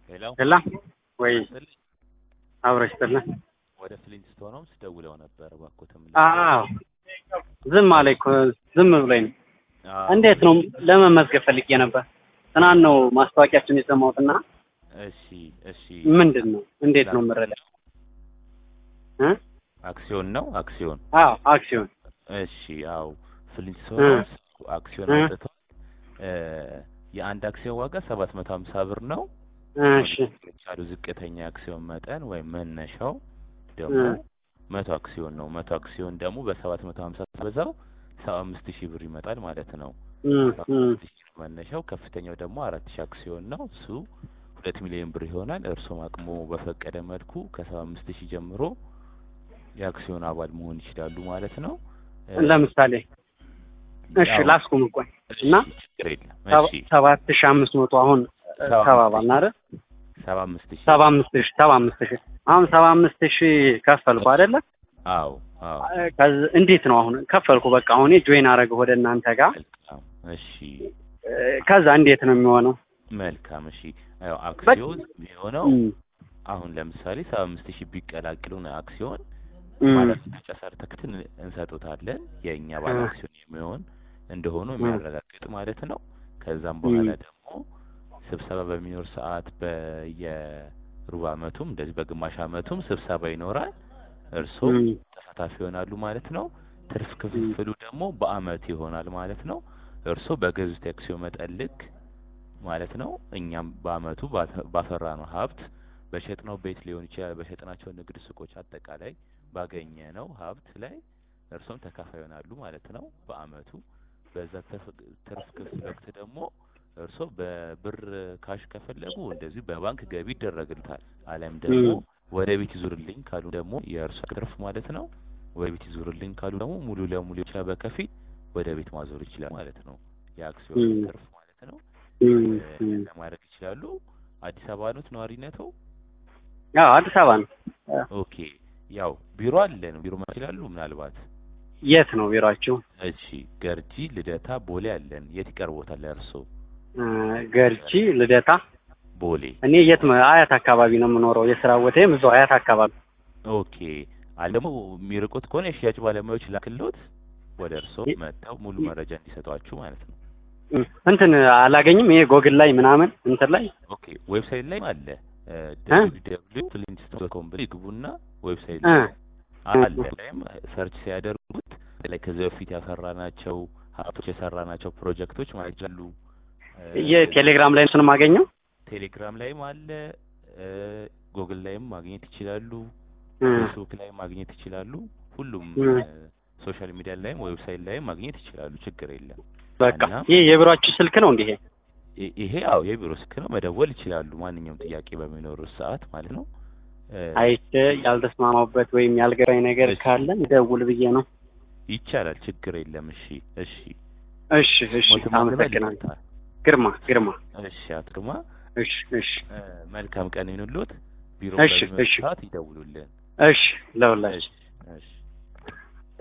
ሌላው ሄላ ወይ ስል አብረሽ ጥልን ወደ ፍሊንትስቶን ሆምስ ደውለው ነበር። እባክዎትም አዎ ዝም አለኝ እኮ ዝም ብሎኝ ነው። እንዴት ነው ለመመዝገብ ፈልጌ ነበር። ትናንት ነው ማስታወቂያችን የሰማሁትና እሺ እሺ ምንድን ነው እንዴት ነው የምረዳው? እ አክሲዮን ነው አክሲዮን አዎ አክሲዮን እሺ ያው ፍሊንትስቶን እ ሆምስ አክሲዮን እ አውጥተዋል። እ የአንድ አክሲዮን ዋጋ ሰባት መቶ ሀምሳ ብር ነው። እሺ የቻሉ ዝቅተኛ አክሲዮን መጠን ወይም መነሻው ደግሞ እ መቶ አክሲዮን ነው። መቶ አክሲዮን ደግሞ በሰባት መቶ ሀምሳ በዛው ሰባ አምስት ሺህ ብር ይመጣል ማለት ነው። እ ሰባ እ አምስት ሺህ ነው መነሻው። ከፍተኛው ደግሞ አራት ሺህ አክሲዮን ነው። እሱ ሁለት ሚሊዮን ብር ይሆናል። እርሶም አቅሞ በፈቀደ መልኩ ከሰባ አምስት ሺህ ጀምሮ የአክሲዮን አባል መሆን ይችላሉ ማለት ነው። እ ለምሳሌ እሺ ያው ላስቁም ቆይ እሺ እና ችግር የለም። ሰባ- እሺ ሰባት ሺህ አምስት መቶ አሁን ሰባ አምስት ተባባልን አይደል? ሰባ አምስት ሺህ ሰባ አምስት ሺህ ሰባ አምስት ሺህ አሁን ሰባ አምስት ሺህ ከፈልኩ አይደለ? አዎ አዎ ከዚ- እንዴት ነው አሁን ከፈልኩ በቃ አሁን ጆይን አደረገ ወደ እናንተ ጋር መልካም እሺ እ፣ ከዛ እንዴት ነው የሚሆነው? መልካም እሺ ያው አክሲዮን የሚሆነው እም፣ አሁን ለምሳሌ ሰባ አምስት ሺህ ቢቀላቅሉን አክሲዮን እም፣ ማረጋገጫ ሰርተክትን እንሰጡታለን የእኛ ባለ እ፣ አክሲዮን የሚሆን እንደሆኑ እ፣ የሚያረጋግጥ ማለት ነው። ከዛም እም፣ በኋላ ደግሞ ስብሰባ በሚኖር ሰዓት በየሩብ ዓመቱም እንደዚህ በግማሽ ዓመቱም ስብሰባ ይኖራል። እርሶም እም፣ ተሳታፊ ይሆናሉ ማለት ነው። ትርፍ እም፣ ክፍፍሉ ደግሞ በአመት ይሆናል ማለት ነው። እርሶ በገዙት የአክሲዮን መጠን ልክ ማለት ነው። እኛም በአመቱ ባተ- ባፈራነው ሀብት በሸጥነው ቤት ሊሆን ይችላል፣ በሸጥናቸው ንግድ ሱቆች፣ አጠቃላይ ባገኘነው ሀብት ላይ እርሶም ተካፋይ ይሆናሉ ማለት ነው በአመቱ። በዛ ትርፍ ትርፍ ክፍል ወቅት ደግሞ እርሶ በብር ካሽ ከፈለጉ እንደዚሁ በባንክ ገቢ ይደረግልታል። አሊያም ደግሞ እም፣ ወደ ቤት ይዙርልኝ ካሉ ደግሞ የእርሶ ትርፍ ማለት ነው። ወደ ቤት ይዙርልኝ ካሉ ደግሞ ሙሉ ለሙሉ ብቻ በከፊል ወደ ቤት ማዞር ይችላል ማለት ነው። የአክሲዮን እም፣ ትርፍ ማለት ነው። እም፣ እ፣ እም። ለማድረግ ይችላሉ። አዲስ አበባ ኖት ነዋሪነቶ? ያው አዲስ አበባ ነው። እ፣ ኦኬ ያው ቢሮ አለን። ቢሮ ማለት ይችላሉ ምናልባት። የት ነው ቢሮአችሁ? እሺ ገርጂ፣ ልደታ፣ ቦሌ አለን። የት ይቀርቦታል ለእርሶ? እ፣ ገርጂ ልደታ። ቦሌ። እኔ የት መ- አያት አካባቢ ነው የምኖረው። የስራ ቦታዬም እዛው አያት አካባቢ። ኦኬ አለ ደግሞ የሚርቁት ከሆነ የሽያጭ ባለሙያዎች ላክሎት ወደ እርሶ ይ- መጥተው ሙሉ ይ- መረጃ እንዲሰጧችሁ ማለት ነው። እም፣ እንትን አላገኝም። ይሄ ጎግል ላይ ምናምን እንትን ላይ ኦኬ ዌብሳይት ላይ አለ እ www ፍሊንትስቶን ኮም ብለው ይግቡና ዌብሳይት እ ላይ አለ። እ ላይም ሰርች ሲያደርጉት ላይ ከዚህ በፊት ያፈራናቸው ሀብቶች የሰራናቸው ፕሮጀክቶች ማለት ይችላሉ። እ፣ የቴሌግራም ላይ እሱን ማገኘው ቴሌግራም ላይም አለ፣ እ፣ ጉግል ላይም ማግኘት ይችላሉ፣ እ ፌስቡክ ላይም ማግኘት ይችላሉ። ሁሉም እ እ፣ ሶሻል ሚዲያ ላይም ዌብሳይት ላይም ማግኘት ይችላሉ። ችግር የለም በቃ እና ይሄ የቢሮአችሁ ስልክ ነው እንዲህ? ይ- ይሄ አዎ የቢሮ ስልክ ነው። መደወል ይችላሉ ማንኛውም ጥያቄ በሚኖሩት ሰዓት ማለት ነው። እ፣ አይቼ ያልተስማማበት ወይም ያልገባኝ ነገር እሺ ካለ ደውል ብዬ ነው። ይቻላል። ችግር የለም። እሺ እሺ እሺ እሺ፣ ሞትም አንበል አመሰግናለሁ። ይመጣል። ግርማ ግርማ። እሺ አቶ ግርማ እሺ እሺ እ፣ መልካም ቀን ይሁንልዎት። ቢሮ እሺ በሚመጡ እሺ ሰዓት ይደውሉልን። እሺ ለሁላችሁ እሺ እሺ